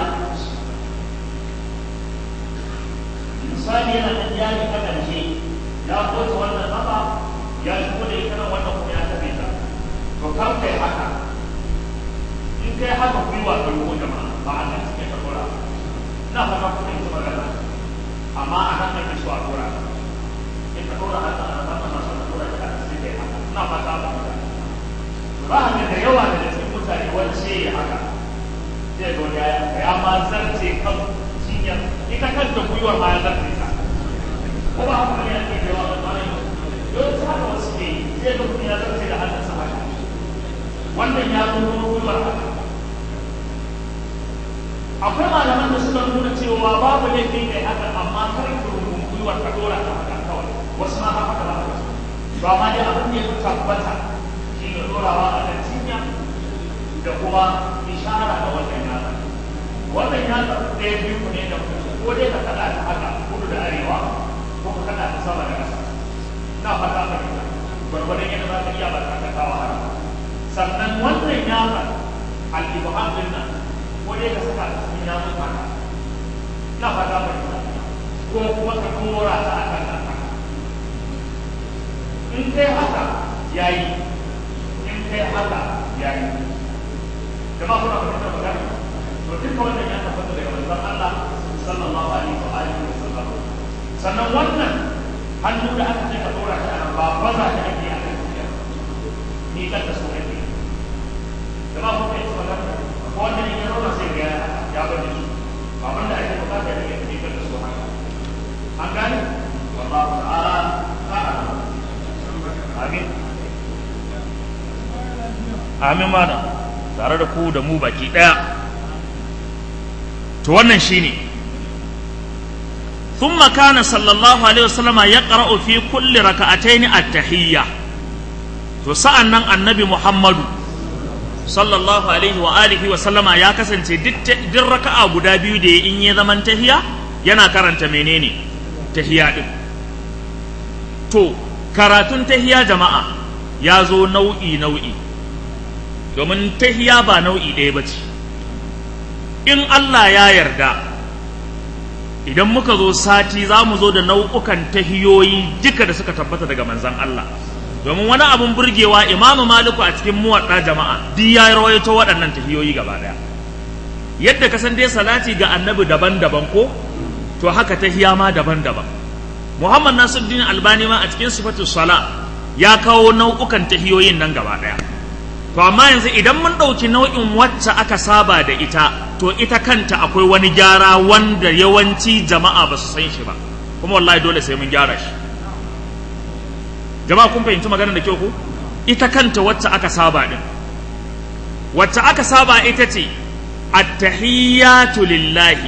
misali yana tafiya ne ta ƙarshe ya koce wannan kafa ya shigo da ita nan wannan kuma ya tafi ta to kar kai haka in kai haka gwiwa ka rubo jama'a ba a kan cikin ka ɗora ina fata kuma ita magana amma a nan ake so a ɗora in ka ɗora haka a nan masu ka ɗora ta sai kai haka ina fata ba ba haka da yawa daga cikin mutane wani sai ya haka zai ga wani ya ma zarce kan cinyar ita kanta gwiwar ma ya zarce ta ko ba haka ne ake da yawa ba ne yawanci haka wasu ne zai ga mutum ya zarce da hannunsa haka wannan ya zo gwiwar haka akwai malaman da suka nuna cewa babu laifin kai haka amma kar ki rubun gwiwar ka dora ta haka kawai wasu ma haka da haka to amma dai abin da ya fi tabbata shi ne dorawa a kan cinya da kuma ishara da wannan yatsa wannan yatsa ɗaya biyu ne da ko dai ka kaɗa ta haka kudu da arewa ko ka kaɗa ta sama da ƙasa ina fata ka yi gwargwadon yadda za ka iya ba ka kawo har sannan wannan yatsa al-ibham din nan ko dai ka saka ta cikin yatsun haka ina fata ka yi ko kuma ka dora ta a kan haka in kai haka yayi in kai haka yayi jama'a kuna fahimtar magana to duka wannan ya tabbata daga manzon Allah sallallahu alaihi wa alihi wa sallam sannan wannan hannu da aka ce ka dora shi a nan ba baza shi ake a kan duniya ni kan da so ake jama'a kuna fahimtar magana ko wannan in ya dora sai ga ya bari su ba wanda ake bukata ne ya ni kan da so haka an gane wallahu ta'ala ta'ala amin amin mana tare da ku da mu baki ɗaya to wannan shine ثم كان صلى الله عليه وسلم يقرأ في كل ركعتين التحية فسألنا النبي محمد صلى الله عليه وآله وسلم يا كسن دي ركعة guda biyu da in ya zaman tahiya yana karanta menene tahiya din to karatun tahiya jama'a ya zo nau'i nau'i domin tahiya ba nau'i ɗaya ba ce in Allah ya yarda idan muka zo sati za mu zo da nau'ukan tahiyoyi duka da suka tabbata daga manzan Allah domin wani abun burgewa imamu maliku a cikin muwaɗa jama'a duk ya rawaito waɗannan tahiyoyi gaba ɗaya yadda ka san dai salati ga annabi daban-daban ko to haka tahiya ma daban-daban muhammad nasiruddin albani ma a cikin sifatu sala ya kawo nau'ukan tahiyoyin nan gaba ɗaya to amma yanzu idan mun ɗauki nau'in wacce aka saba da ita to ita kanta akwai wani gyara wanda yawanci jama'a ba su san shi ba kuma wallahi dole sai mun gyara shi jama'a kun fahimci maganar da kyau ko ita kanta wacce aka saba din wacce aka saba ita ce attahiyatu lillahi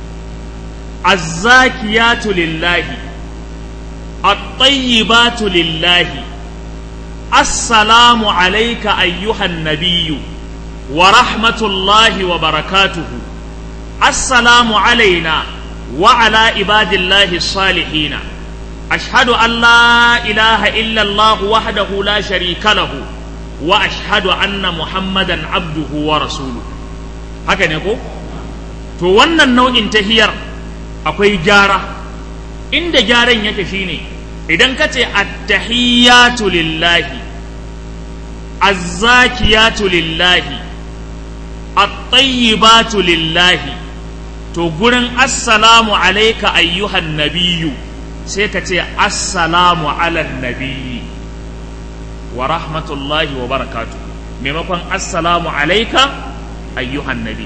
azzakiyatu lillahi at-tayyibatu lillahi assalamu alayka ayyuhan nabiyyu wa rahmatullahi wa barakatuhu assalamu alaina wa ala ibadillahi salihina ashhadu an la ilaha illa allah wahdahu la sharika lahu wa ashhadu anna muhammadan abduhu wa rasuluhu haka ne ko to wannan nau'in tahiyar akwai gyara inda gyaran yake shine idan ka ce attahiyatu lillahi azzakiyatu lillahi at-tayyibatu lillahi to gurin assalamu alayka ayyuhan nabiyyu sai ka ce assalamu ala nabiyyi wa rahmatullahi wa barakatuh maimakon assalamu alayka ayyuhan nabi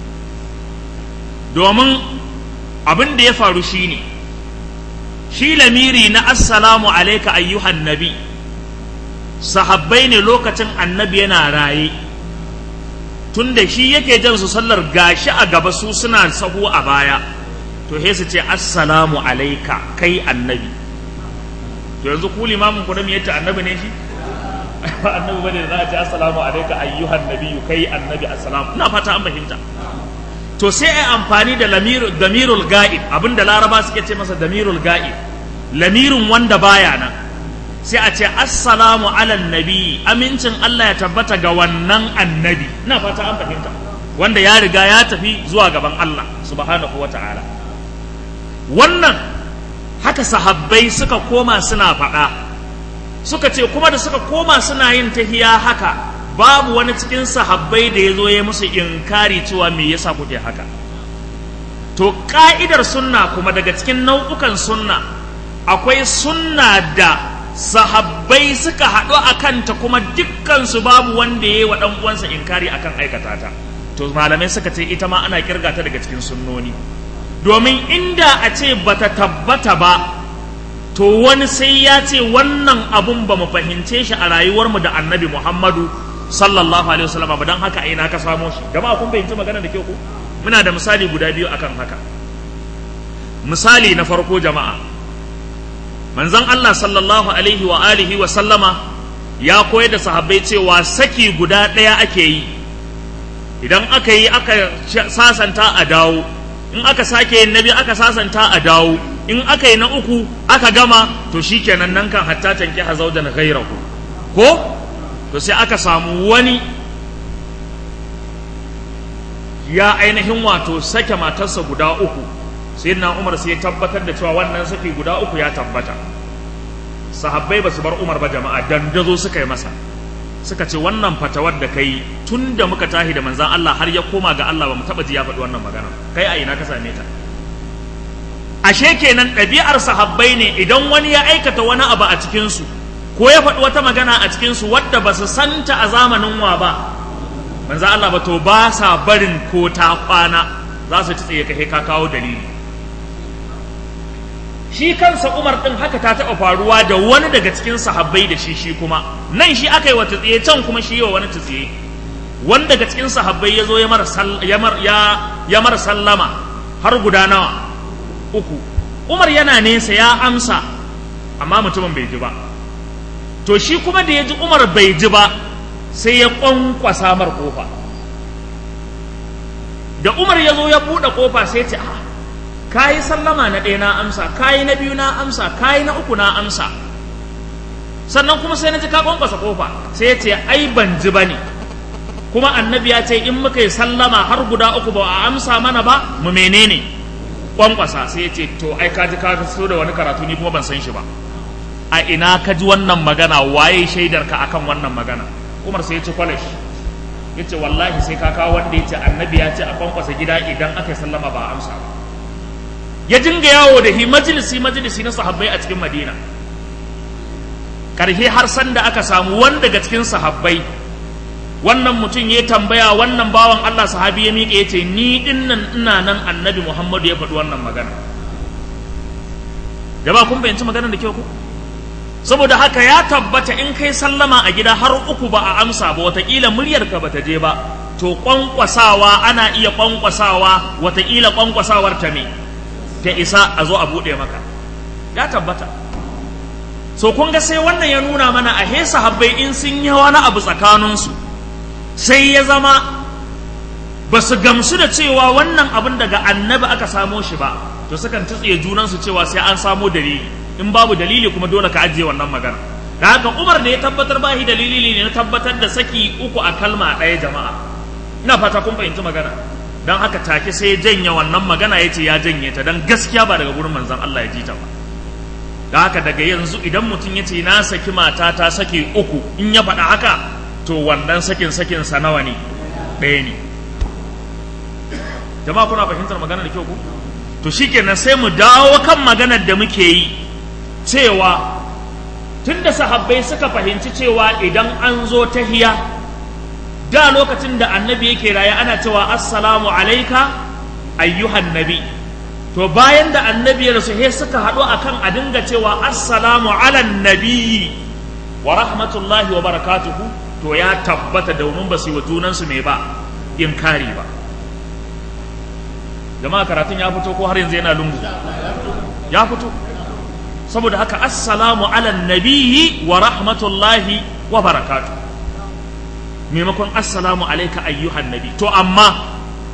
domin abin da ya faru shine shi lamiri na assalamu alaika ayyuhan nabi sahabbai ne lokacin annabi yana raye tunda shi yake jan su sallar gashi a gaba su suna sahu a baya to he su ce assalamu alaika kai annabi to yanzu ku limamin ku da me yace annabi ne shi annabi bane da za a ce assalamu alaika ayyuhan nabi kai annabi assalamu ina fata an fahimta to sai ai amfani da damirul ga'ib abinda laraba suke ce masa damirul ga'ib lamirin wanda baya nan sai a ce assalamu ala nabi amincin Allah ya tabbata ga wannan annabi ina fata an fahimta wanda ya riga ya tafi zuwa gaban Allah subhanahu wa ta'ala wannan haka sahabbai suka koma suna faɗa suka ce kuma da suka koma suna yin tahiya haka babu wani cikin sahabbai da ya zo ya musu inkari cewa me yasa kuke haka to ka'idar sunna kuma daga cikin nau'ukan sunna akwai sunna da sahabbai suka haɗu a kanta kuma dukkansu babu wanda ya yi wa uwansa inkari akan aikata ta to malamai suka ce ita ma ana kirga ta daga cikin sunnoni domin inda a ce bata tabbata ba to wani sai ya ce wannan abun ba mu fahimce shi a rayuwarmu da annabi muhammadu sallallahu alaihi wasallam ba dan haka ina ka samo shi jama'a kun fahimci magana da kyau ko muna da misali guda biyu akan haka misali na farko jama'a manzon Allah sallallahu alaihi wa alihi wa sallama ya koyar da sahabbai cewa saki guda ɗaya ake yi idan aka yi aka sasanta a dawo in aka sake yin nabi aka sasanta a dawo in aka yi na uku aka gama to shikenan nan kan hatta tanki hazaudan ghairahu ko to sai aka samu wani ya ainihin wato sake matarsa guda uku sai na umar sai ya tabbatar da cewa wannan saki guda uku ya tabbata sahabbai ba su bar umar ba jama'a dandazo suka yi masa suka ce wannan fatawar da kai tun da muka tahi da manzan Allah har ya koma ga Allah ba mu taba ji ya faɗi wannan magana kai a ina ka same ta ashe kenan ɗabi'ar sahabbai ne idan wani ya aikata wani abu a cikinsu ko ya faɗi wata magana a cikinsu wadda ba su santa a zamanin wa ba manzo Allah ba to ba sa barin ko ta kwana za su tsaye ka ka kawo dalili shi kansa Umar din haka ta taɓa faruwa da wani daga cikin sahabbai da shi shi kuma nan shi aka yi wa tsiye can kuma shi yi wa wani tsiye wani daga cikin sahabbai ya zo ya mara sallama har guda nawa uku Umar yana nesa ya amsa amma mutumin bai ji ba to shi kuma da ya ji Umar bai ji ba sai ya kwankwasa mar kofa da Umar ya zo ya buɗe kofa sai ce a kayi sallama na ɗaya na amsa kayi na biyu na amsa kayi na uku na amsa sannan kuma sai na ji ka kwankwasa kofa sai ya ce ai ban ji ba ne kuma annabi ya ce in muka yi sallama har guda uku ba a amsa mana ba mu menene kwankwasa sai ya ce to ai ka ji ka so da wani karatu ni kuma ban san shi ba a ina ka ji wannan magana waye shaidar ka akan wannan magana umar sai ya ci kwalash ya ce wallahi sai ka kawo wanda ya ce annabi ya ce a kwankwasa gida idan aka yi sallama ba a amsa ba ya dinga yawo da hi majalisi majalisi na sahabbai a cikin madina karhe har san da aka samu wani daga cikin sahabbai wannan mutum ya tambaya wannan bawan Allah sahabi ya miƙe ya ce ni dinnan ina nan annabi Muhammadu ya faɗi wannan magana jama'a kun fahimci maganar da kyau ko saboda haka ya tabbata in kai sallama a gida har uku ba a amsa ba watakila muryarka ba ta je ba to kwankwasawa ana iya kwankwasawa watakila kwankwasawar ta me ta isa a zo a buɗe maka ya tabbata so kun ga sai wannan ya nuna mana a hesa habbai in sun yi wani abu tsakaninsu sai ya zama ba su gamsu da cewa wannan abin daga annabi aka samo shi ba to sukan tsiye junansu cewa sai an samo dalili in babu dalili kuma dole ka ajiye wannan magana da haka umar ne ya tabbatar ba shi dalili ne na tabbatar da saki uku a kalma ɗaya jama'a ina fata kun fahimci magana don haka take sai ya janye wannan magana ya ce ya janye ta don gaskiya ba daga gurin manzon Allah ya ji ta ba da haka daga yanzu idan mutum ya ce na saki mata ta saki uku in ya faɗa haka to wannan sakin sakin sa nawa ne ɗaya ne jama'a kuna fahimtar magana da kyau ku to shikenan sai mu dawo kan maganar da muke yi cewa tunda sahabbai suka fahimci cewa idan an zo tahiya da lokacin da annabi yake raye ana cewa assalamu alaika ayyuhan nabi to bayan da annabi ya rasu he suka haɗu akan a dinga cewa assalamu ala nabi wa rahmatullahi wa barakatuhu to ya tabbata domin ba su yi wa junansu mai ba inkari ba jama'a karatun ya fito ko har yanzu yana lungu ya fito saboda haka assalamu ala nabiyyi wa rahmatullahi wa barakatu maimakon assalamu alaika ayyuhan nabi to amma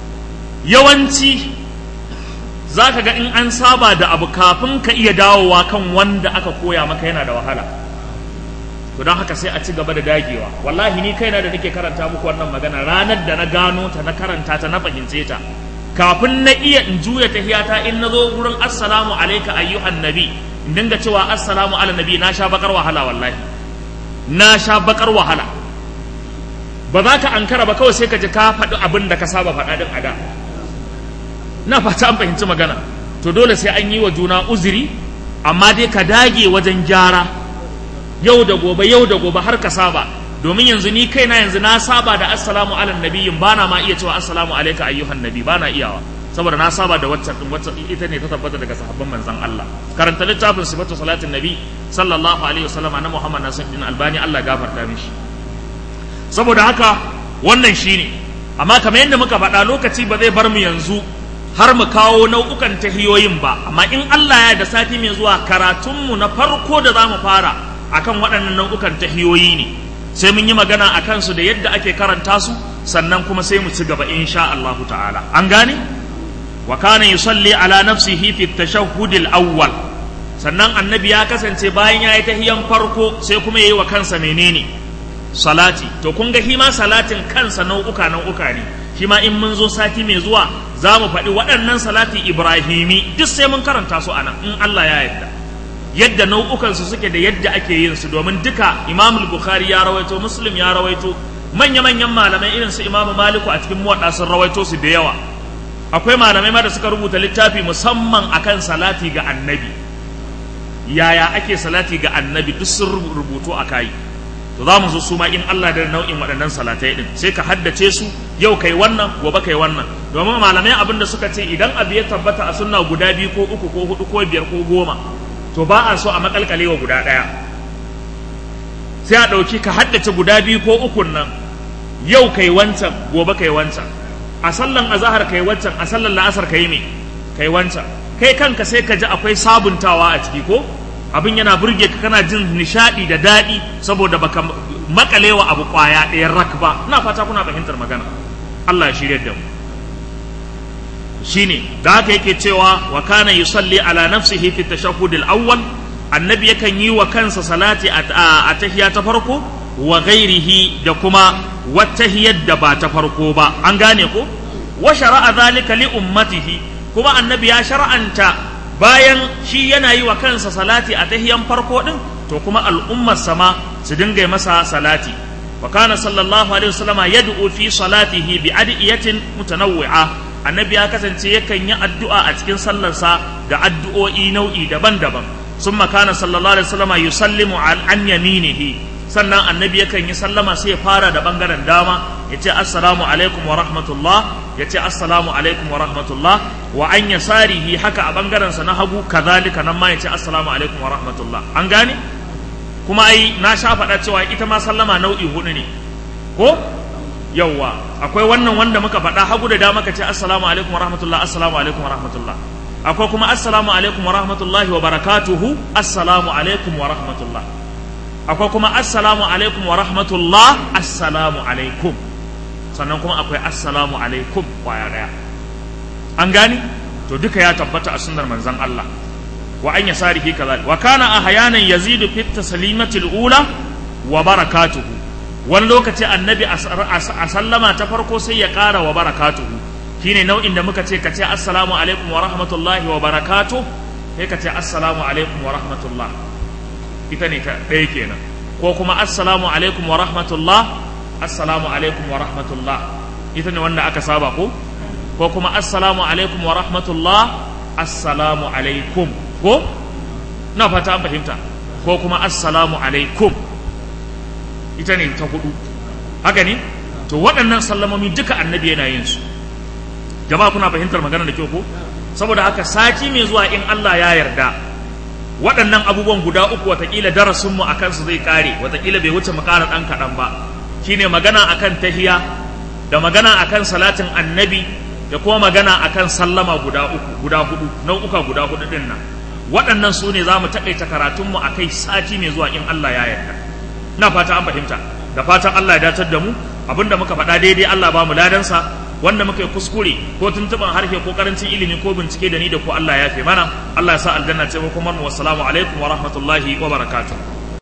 yawanci za ka ga in an saba da abu kafin ka iya dawowa kan wanda aka koya maka yana da wahala to don haka sai a ci gaba da dagewa wallahi ni kaina da nake karanta muku wannan magana ranar da na gano ta na karanta ta na fahimce ta kafin na iya in juya tahiyata in na zo wurin assalamu alaika ayyuhan nabi in dinga cewa assalamu ala nabi na sha bakar wahala wallahi na sha bakar wahala ba za ka ankara ba kawai sai ka ji ka faɗi abin da ka saba faɗa din a da na fata an fahimci magana to dole sai an yi wa juna uzuri amma dai ka dage wajen gyara yau da gobe yau da gobe har ka saba domin yanzu ni kaina yanzu na saba da assalamu ala nabiyyin bana ma iya cewa assalamu alayka ayyuhan nabi bana iyawa saboda na saba da waccan din waccan ita ne ta tabbata daga sahabban manzon Allah karanta littafin sifatu salatin nabi sallallahu alaihi wasallam na Muhammad Nasiruddin Albani Allah gafarta mishi saboda haka wannan shine amma kamar yadda muka faɗa lokaci ba zai bar mu yanzu har mu kawo nau'ukan tahiyoyin ba amma in Allah ya da sati mai zuwa karatunmu na farko da za mu fara akan waɗannan nau'ukan tahiyoyi ne sai mun yi magana a kansu da yadda ake karanta su sannan kuma sai mu ci gaba insha Allah ta'ala an gane wa kana yusalli ala nafsihi fi tashahhud al-awwal sannan annabi ya kasance bayan ya yi tahiyan farko sai kuma yayi wa kansa menene salati to kun ga shi ma salatin kansa nau'uka nau'uka ne shi ma in mun zo sati mai zuwa za mu faɗi waɗannan salati ibrahimi duk sai mun karanta su anan in Allah ya yarda yadda nau'ukansu suke da yadda ake yin su domin duka imam bukhari ya rawaito muslim ya rawaito manya-manyan malamai irin su imam maliku a cikin muwaɗa sun rawaito su da yawa akwai malamai ma da suka rubuta littafi musamman akan salati ga annabi yaya ake salati ga annabi duk sun rubutu a kayi to za mu zo su ma in Allah da nau'in waɗannan salatai din sai ka haddace su yau kai wannan gobe kai wannan domin malamai abin da suka ce idan abu ya tabbata a sunna guda biyu ko uku ko hudu ko biyar ko goma to ba a so a makalkale wa guda ɗaya sai a ɗauki ka haddace guda biyu ko ukun nan yau kai wancan gobe kai wancan a sallan azahar kai wancan a sallan la'asar kai me kai wancan kai kanka sai ka ji akwai sabuntawa a ciki ko abin yana burge ka kana jin nishadi da daɗi saboda baka makalewa abu kwaya ɗaya rak ba ina fata kuna fahimtar magana Allah ya shirya da mu shine da haka yake cewa wa kana yusalli ala nafsihi fi tashahhud al-awwal annabi yakan yi wa kansa salati a tahiyya ta farko wa ghairihi da kuma wata da ba ta farko ba an gane ko wa shara'a zalika li ummatihi kuma annabi ya shar'anta bayan shi yana yi wa kansa salati a tahiyan farko din to kuma al'ummar sama su dinga masa salati wa kana sallallahu alaihi wasallama yad'u fi salatihi bi adiyatin mutanawwi'a annabi ya kasance yakan yi addu'a a cikin sallarsa da addu'o'i nau'i daban-daban sun makana sallallahu alaihi wasallama yusallimu an yaminihi sannan annabi yakan yi sallama sai ya fara da bangaren dama ya ce assalamu alaikum wa rahmatullah ya ce assalamu alaikum wa rahmatullah wa an yasarihi haka a bangaren sa na hagu kazalika nan ma ya ce assalamu alaikum wa rahmatullah an gane kuma ai na sha faɗa cewa ita ma sallama nau'i hudu ne ko yawwa akwai wannan wanda muka faɗa hagu da dama ka ce assalamu alaikum wa rahmatullah assalamu alaikum wa rahmatullah akwai kuma assalamu alaikum wa rahmatullahi wa barakatuhu assalamu alaikum wa rahmatullah akwai kuma assalamu alaikum wa rahmatullah assalamu alaikum sannan kuma akwai assalamu alaikum kwaya daya an gani to duka ya tabbata a sunnar manzon Allah wa an yasarihi kazalik wa kana ahyanan yazidu fit taslimati ula wa barakatuhu wani lokaci annabi a sallama ta farko sai ya ƙara wa barakatuhu shine nau'in da muka ce ka ce assalamu alaikum wa rahmatullahi wa barakatuh sai ka ce assalamu alaikum wa rahmatullah ita ne ta ɗaya kenan ko kuma assalamu alaikum wa rahmatullah assalamu alaikum wa rahmatullah ita ne wanda aka saba ko ko kuma assalamu alaikum wa rahmatullah assalamu alaikum ko na fata an fahimta ko kuma assalamu alaikum ita ne ta hudu haka ne to waɗannan sallamomi duka annabi yana yin su jama'a kuna fahimtar magana da kyau ko saboda haka sati mai zuwa in Allah ya yarda waɗannan abubuwan guda uku watakila darasin mu akan su zai kare watakila bai wuce mu ƙara ɗan kaɗan ba shine magana akan tahiya da magana akan salatin annabi da kuma magana akan sallama guda uku guda hudu nau'uka guda hudu din nan waɗannan su ne za mu taƙaita karatunmu a kai sati mai zuwa in Allah ya yarda na fata an fahimta da fatan Allah ya datar da mu abinda muka faɗa daidai Allah ba mu ladansa wanda muka yi kuskure ko tuntuban harshe ko karancin ilimi ko bincike da ni da ko Allah ya fi mana Allah ya sa aljanna ce ko kuma mu wassalamu alaikum wa rahmatullahi wa barakatuh